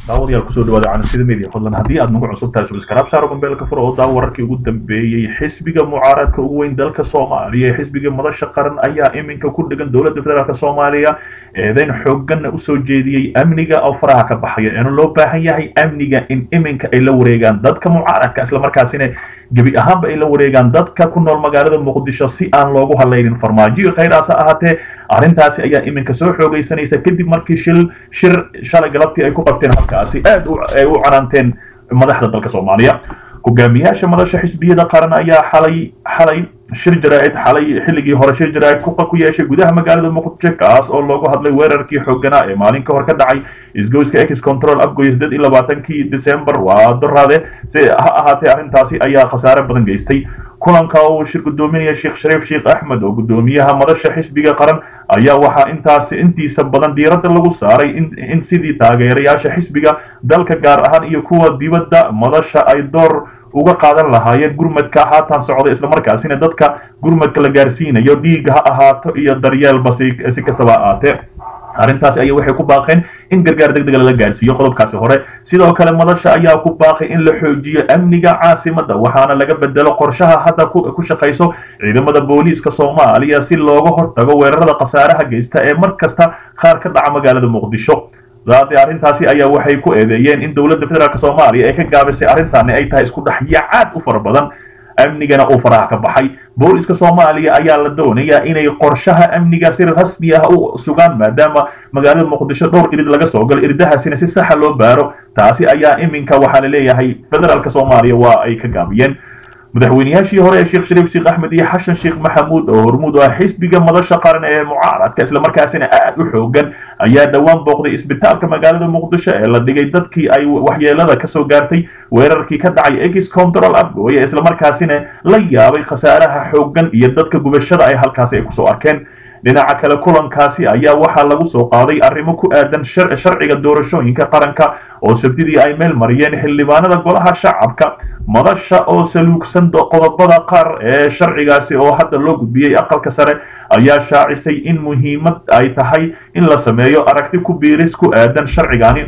daawadayaal kusoo dhawaada canasida media fadlan haddii aad nagu cusub tahay subscribe saaro gambeelka furo oo daawo wararkii ugu dambeeyey xisbiga mucaaradka ugu weyn dalka soomaaliya ee xisbiga madasha qaran ayaa iminka ku dhegan dowladda federaalk soomaaliya eedayn xooganna usoo jeediyey amniga oo faraha ka baxaya eena loo baahan yahay amniga in iminka ay la wareegaan dadka mucaaradka islamarkaasina gebi ahaanba ay la wareegaan dadka ku nool magaalada muqdisho si aan loogu hadlaynin farmaajo khayraas ha ahaatee arrintaasi ayaa iminka soo xoogaysanaysa kadib markii shil shir shalay galabtii ay ku qabteen halkaasi aad ay u canaanteen madaxda dalka soomaaliya hogaamiyaasha madasha xisbiyada qaran ayaa xalay xalay shir jaraa'id xalay xilligii hore shir jaraa'id ku ku yeeshay gudaha magaalada muqdisho kaas oo loogu hadlay weerarkii xooganaa ee maalin ka hor ka dhacay isgoyska ex control afgoy sideed iyo labaatankii december waa doraade si ha ahaatee arrintaasi ayaa khasaare badan geystay kulanka uu shir gudoominaya sheekh shariif sheekh axmed oo gudoomiyaha madasha xisbiga qaran ayaa waxaa intaasi intiisa badan diiradda lagu saaray in sidii taageerayaasha xisbiga dalka gaar ahaan iyo kuwa dibadda madasha ay door uga qaadan lahaayeen gurmadka haatan socda islamarkaasina dadka gurmadka la gaarsiinayo dhiig ha ahaato iyo daryeelba si kastaba ha ahaatee arrintaasi ayaa waxay ku baaqeen in gargaar deg dega lala gaarsiiyo qodobkaasi hore sidoo kale madasha ayaa ku baaqay in la xoojiyo amniga caasimada waxaana laga bedelo qorshaha hadda ku shaqayso ciidamada booliiska soomaaliya si looga hortago weerarada khasaaraha geysta ee mar kasta qaar ka dhaca magaalada muqdisho daade arrintaasi ayaa waxay ku eedeeyeen in dowladda federaalk soomaaliya ay ka gaabisay arrintaani ay tahay isku dhexyacaad u fara badan amnigana uu faraha ka baxay booliska soomaaliya ayaa la doonayaa inay qorshaha amniga si rasmi ah u sugaan maadaama magaalada muqdisho dhowr irid laga soo galo iridahaasina si saxa loo baaro taasi ayaa iminka waxaa la leeyahay federaalk soomaaliya waa ay ka gaabiyeen madaxweynayaashii hore ee sheekh shariif sheekh axmed iyo xashan sheekh maxamuud oo hormuud ah xisbiga madasha qaran ee mucaaradka islamarkaasina aad u xoogan ayaa dhowaan booqday isbitaalka magaalada muqdisho ee la dhigay dadkii ay waxyeelada kasoo gaartay weerarkii ka dhacay ex control afgooye islamarkaasina la yaabay khasaaraha xoogan iyo dadka gubashada ay halkaasi ay kusoo arkeen dhinaca kale kulankaasi ayaa waxaa lagu soo qaaday arrimo ku aadan sharciga doorashooyinka qaranka oo sabtidii ay meel mariyeen xildhibaanada golaha shacabka madasha oo saluugsan qodobada qaar ee sharcigaasi oo hadda loo gudbiyey aqalka sare ayaa shaacisay in muhiimad ay tahay in la sameeyo aragti ku biiris ku aadan sharcigani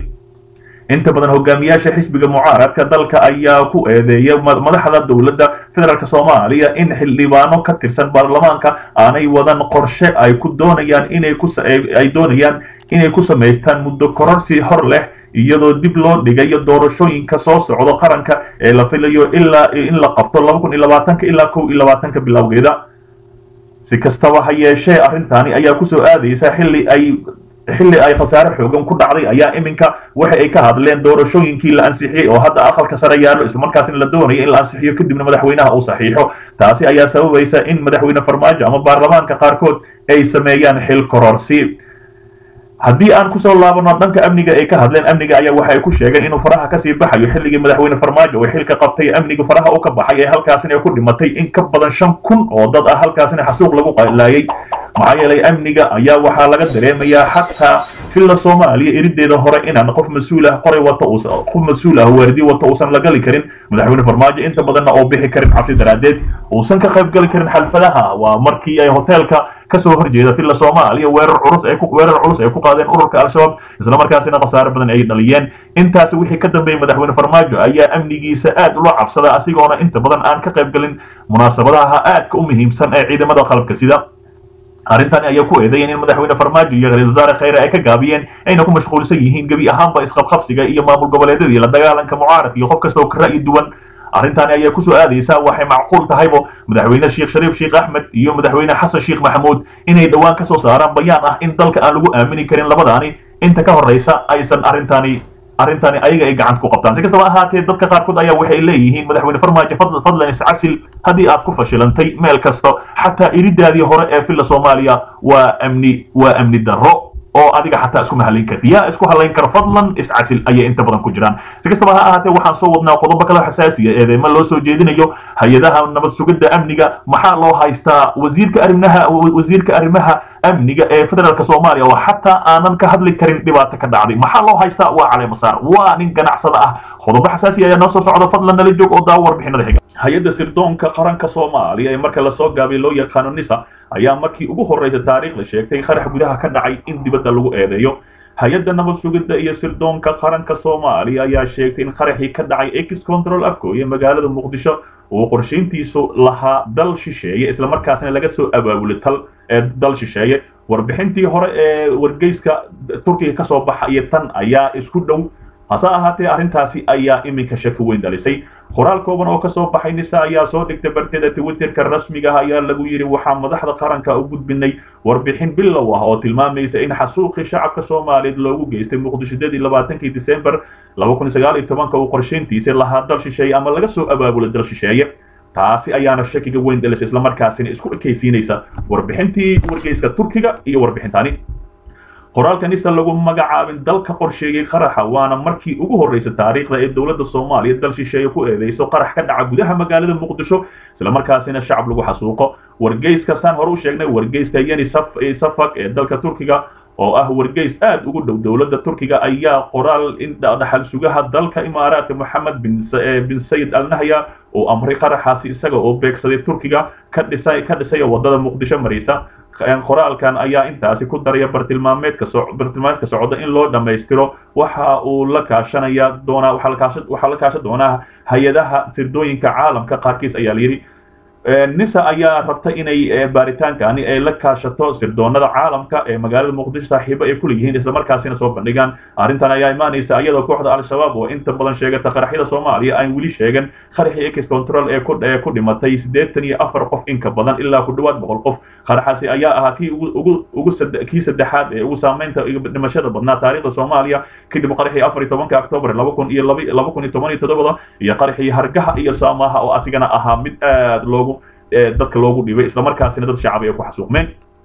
inta badan hogaamiyaasha xisbiga mucaaradka dalka ayaa ku eedeeya madaxda dowladda federaalk soomaaliya in xildhibaano ka tirsan baarlamaanka aanay wadan qorshe ay ku doonayaan inay kuay doonayaan inay ku samaystaan muddo kororsi hor leh iyadoo dib loo dhigayo doorashooyinka soo socdo qaranka ee la filayo ilaa in la qabto laba kun iyo labaatanka ilaa kow iyo labaatanka bilowgeeda si kastaba ha yeeshee arrintaani ayaa kusoo aadaysa xilli ay xilli ay khasaare xoogan ku dhacday ayaa iminka waxa ay ka hadleen doorashooyinkii la ansixiyey oo hadda aqalka sare yaallo islamarkaasina la doonayo in la ansixiyo kadibna madaxweynaha uu saxiixo taasi ayaa sababaysa in madaxweyne farmaajo ama baarlamaanka qaarkood ay sameeyaan xil kororsi haddii aan kusoo laabano dhanka amniga ay ka hadleen amniga ayaa waxa ay ku sheegeen inuu faraha kasii baxayo xilligii madaxweyne farmaajo oo xilka qabtay amniga faraha u ka baxay ee halkaasina ay ku dhimatay in ka badan shan kun oo dad ah halkaasina xasuuq lagu laayay maxaa yeelay amniga ayaa waxaa laga dareemayaa xataa filla soomaaliya erideeda hore inaan qof mas-uul ah qoray wata qof mas-uul ah waardi wata uusan la gali karin madaxweyne farmaajo inta badanna oo bixi karin cabsi daraadeed uusan ka qayb gali karin xalfadaha waa markii ay hoteelka kasoo horjeeda filla soomaaliya weerar culus ay ku weerar culus ay ku qaadeen ururka al-shabaab islamarkaasina khasaare badan ay dhaliyeen intaasi wixii ka dambeeyey madaxweyne farmaajo ayaa amnigiisa aad ula cabsada asigoona inta badan aan ka qayb galin munaasabadaha aadka u muhiimsan ee ciidamada qalabka sida arrintani ayaa ku eedeeyeen in madaxweyne farmaajo iyo ra-isul wasaare khayre ay ka gaabiyeen ayna ku mashquulsan yihiin gebi ahaanba isqabqabsiga iyo maamul goboleedyada iyo la dagaalanka mucaaradka iyo qof kasta oo ka ra'yi duwan arrintaani ayaa kusoo aadaysaa waxay macquul tahaybo madaxweyne sheekh shariif sheekh axmed iyo madaxweyne xasan sheekh maxamuud inay dhowaan kasoo saaraan bayaan ah in dalka aan lagu aamini karin labadaani inta ka horreysa aysan arrintaani arrintani ayaga ay gacanta ku qabtaan si kastaba ahaatee dadka qaarkood ayaa waxay leeyihiin madaxweyne farmaajo fadlan iscasil haddii aad ku fashilantay meel kasta xataa iridaadii hore ee filla soomaaliya waa amni waa amni darro oo adiga xataa isku mahalayn karti yaa isku halayn kara fadlan iscasil ayay inta badan ku jiraan si kastaba ha ahaatee waxaan soo wadnaa qodobo kale xasaasiya eedeema loo soo jeedinayo hay-adaha nabad sugidda amniga maxaa loo haystaa wasiirka arrimaha wasiirka arrimaha amniga ee federaalk soomaaliya oo xataa aanan ka hadli karin dhibaato ka dhacday maxaa loo haystaa waa caleemasaar waa nin ganacsada ah qodobo xasaasiya ayaa noo soo socda fadlan nala joog oo daawo warbixinada xiga hay-adda sirdoonka qaranka soomaaliya ee marka lasoo gaabay loo yaqaano nisa ayaa markii ugu horreysa taariikhda sheegtay qarax gudaha ka dhacay in dibadda lagu eedeeyo hay-adda nabad sugidda iyo sirdoonka qaranka soomaaliya ayaa sheegtay in qaraxii ka dhacay ex control afgooye magaalada muqdisho uu qorshayntiisu lahaa dal shisheeye islamarkaasna laga soo abaabulay tal ee dal shisheeye warbixintii hore ee wargeyska turkiga ka soo baxa iyo tan ayaa isku dhow hase ahaatee arrintaasi ayaa iminka shaki weyn dhalisay qoraal kooban oo kasoo baxay nisa ayaa soo dhigtay barteeda twitterka rasmiga ah ayaa lagu yidhi waxaa madaxda qaranka u gudbinay warbixin bilow ah oo tilmaamaysa in xasuuqii shacabka soomaaliyeed loogu geystay muqdishadadii labaatankii disembar laba kun sagaal iyo tobanka uu qorshayntiisa lahaa dal shisheeye ama laga soo abaabulay dal shisheeye taasi ayaana shakiga weyn dhalisay islamarkaasina isku ekaysiinaysa warbixintii wargeyska turkiga iyo warbixintani qoraalka nisa lagu magacaabin dalka qorsheeyey qaraxa waana markii ugu horreysay taariikhda ee dowladda soomaaliya dal shisheeye ku eedeyso qarax ka dhaca gudaha magaalada muqdisho islamarkaasina shacab lagu xasuuqo wargeyska saan hore u sheegnay wargeyska yeni safak ee dalka turkiga oo ah wargeys aad ugu dhow dowladda turkiga ayaa qoraal in dhaxal sugaha dalka imaaraadka moxamed bin sayid al nahya uu amray qaraxaasi isaga oo beegsaday turkiga ka dhisay ka dhisaya wadada muqdisho maraysa qoraalkan ayaa intaasi ku daraya bartilmaameedka bartilmaameedka socda in loo dhammaystiro waxa uu la kaashanaya doonaa waxaa la kaashan doonaa hay-adaha sirdooyinka caalamka qaarkiis ayaa la yidhi nisa ayaa rabta inay baaritaankaani ay la kaashato sirdoonada caalamka ee magaalada muqdisho saaxiibo ay kuleeyihiin islamarkaasina soo bandhigaan arrintan ayaa imaanaysa iyadoo kooxda al-shabaab oo inta badan sheegata qaraxyada soomaaliya aan weli sheegan qaraxii ex control ee ku dhimatay siddeetan iyo afar qof inka badan ilaa ku dhowaad boqol qof qaraxaasi ayaa ahaa kii ugu ugu kii saddexaad ee ugu saameynta dhimashada badnaa taariikhda soomaaliya kadib qaraxii afar iyo tobanka octoobar laba kun iyo laba kun iyo toban iyo toddobada iyo qaraxii hargaha iyo saamaha oo asigana ahaa mid aad loogu dadka loogu dhibay islamarkaasina dad shacab ay ku xasuuqmeen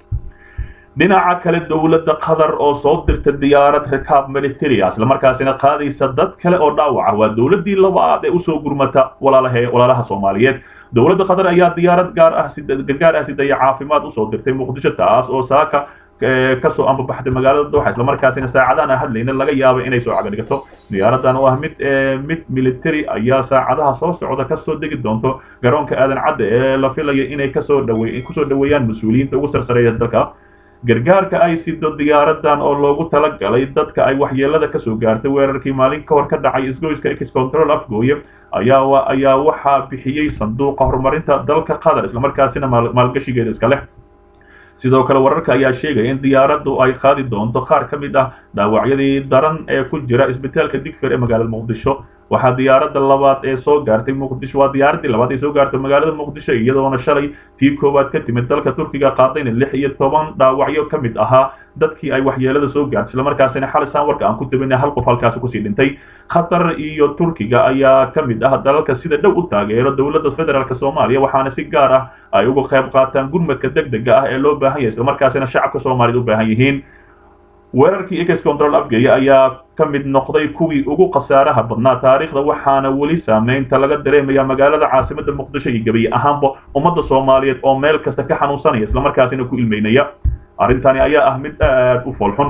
dhinaca kale dowladda qatar oo soo dirta diyaarad rikaab militaria islamarkaasina qaadaysa dad kale oo dhaawac ah waa dowladdii labaad ee usoo gurmata walaalaha walaalaha soomaaliyeed dowladda qatar ayaa diyaarad gaar ah gargaar ah sidaya caafimaad usoo dirtay muqdisho taas oo saaka kasoo ambabaxday magaalada dooxa islamarkaasina saacadahan aan hadlayna laga yaabo inay soo cagadhigato diyaaradan oo ah mid mid military ayaa saacadaha soo socda kasoo degi doonto garoonka aadan cadde ee la filaya inay kasoo dhawe kusoo dhaweeyaan mas-uuliyiinta ugu sarsareeya dalka gargaarka ay sido diyaaradan oo loogu talagalay dadka ay waxyeelada kasoo gaartay weerarkii maalin ka hor ka dhacay isgoyska ex control afgooye ayaa ayaa waxaa bixiyey sanduuqa horumarinta dalka qatar islamarkaasina maalgashigeeda iska leh sidoo kale wararka ayaa sheegaya in diyaaraddu ay qaadi doonto qaar ka mid ah dhaawacyadii daran ee ku jira isbitaalka digfir ee magaalada muqdisho waxaa diyaaradda labaad ee soo gaartay muqdisho waa diyaaraddii labaad ee soo gaartay magaalada muqdisho iyadoona shalay tii koowaad ka timid dalka turkiga qaadayna lix iyo toban dhaawacyo ka mid ahaa dadkii ay waxyeelada soo gaartay islamarkaasina xalay saan warka aan ku tabinay hal qof halkaasi kusii dhintay qatar iyo turkiga ayaa ka mid ah dalalka sida dhow u taageero dowladda federaalk soomaaliya waxaana si gaar ah ay uga qayb qaataan gurmadka deg dega ah ee loo baahan yahay islamarkaasina shacabka soomaaliyed u baahan yihiin weerarkii ex control afgaya ayaa ka mid noqday kuwii ugu khasaaraha badnaa taariikhda waxaana weli saameynta laga dareemaya magaalada caasimada muqdisho iyo gebiye ahaanba ummadda soomaaliyeed oo meel kasta ka xanuunsanaya islamarkaasina ku ilmeynaya arrintani ayaa ah mid aad u foolxun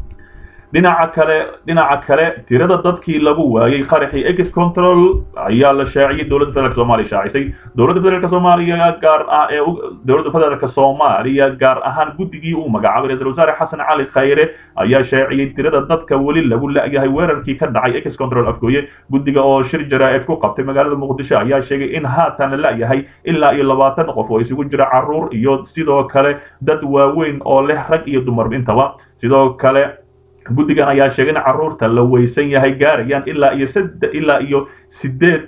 dhinaca kale dhinaca kale tirada dadkii lagu waayey qaraxii ex control ayaa la shaaciyey dowladda federaalk soomaaliya shaacisay dowladda federaalk soomaaliya gaar ah ee dowladda federaalk soomaaliya gaar ahaan guddigii uu magacaabay ra-iisul wasaare xasan cali khayre ayaa shaaciyey tirada dadka weli lagu la-yahay weerarkii ka dhacay ex control afgooye guddiga oo shir jaraa'id ku qabtay magaalada muqdisho ayaa sheegay in haatan la la-yahay ilaa iyo labaatan qof oo isugu jira caruur iyo sidoo kale dad waaweyn oo leh rag iyo dumar intaba sidoo kale guddigan ayaa sheegay in carruurta la weysan yahay gaarayaan ilaa iyo sade ilaa iyo sideed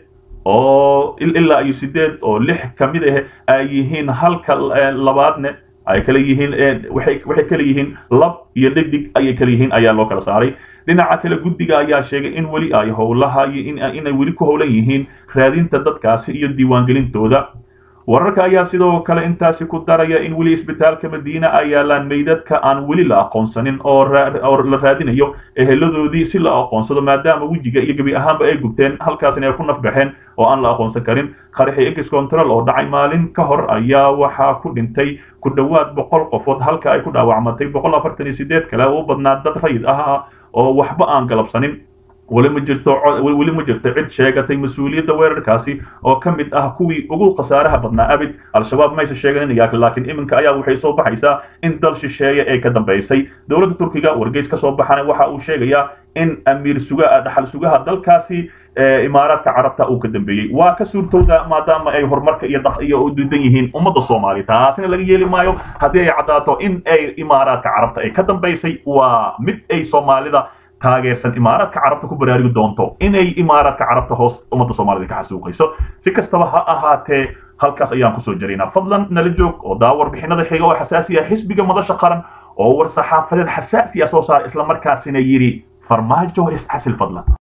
oo ilaa iyo sideed oo lix ka mid ah ay yihiin halka labaadne ay kala yihiin waxay waxay kala yihiin lab iyo dhegdig ayay kala yihiin ayaa loo kala saaray dhinaca kale guddiga ayaa sheegay in weli ay howlaha inay weli ku howlan yihiin raadinta dadkaasi iyo diiwaangelintooda wararka ayaa sidoo kale intaasi ku daraya in weli isbitaalka madiina ay yaalaan meydadka aan weli la aqoonsanin oo la raadinayo eheladoodii si la aqoonsado maadaama wejiga iyo gebi ahaanba ay gubteen halkaasina ay ku nafbaxeen oo aan la aqoonsan karin qaraxii ex control oo dhacay maalin ka hor ayaa waxaa ku dhintay ku dhowaad boqol qofood halka ay ku dhaawacmatay boqol afartan iyo sideed kale oo u badnaa dad rayid ah oo waxba aan galabsanin weli ma jirto weli ma jirto cid sheegatay mas-uuliyadda weerarkaasi oo ka mid ah kuwii ugu khasaaraha badnaa abid al-shabaab maysa sheeganin laakiin iminka ayaa waxay soo baxaysaa in dal shisheeye ee ka dambaysay dowladda turkiga wargeys ka soo baxana waxa uu sheegayaa in amiir sugaa dhaxal sugaha dalkaasi imaaraadka carabta uu ka dambeeyey waa ka suurtowda maadaama ay horumarka iyo iyo u diidan yihiin ummadda soomaaliya taasina laga yeeli maayo haddii ay caddaato in ay imaaraadka carabta ay ka dambaysay waa mid ay soomaalida taageersan imaaraadka carabta ku baraarigi doonto inay imaaraadka carabta hoos ummadda soomaalida ka xasuuqayso si kastaba ha ahaatee halkaas ayaan kusoo jaraynaa fadlan nala joog oo daa warbixinada xiga oo xasaasi ah xisbiga madasha qaran oo war saxaafadeed xasaasi ah soo saara islamarkaasina yidhi farmaajo isxasil fadlan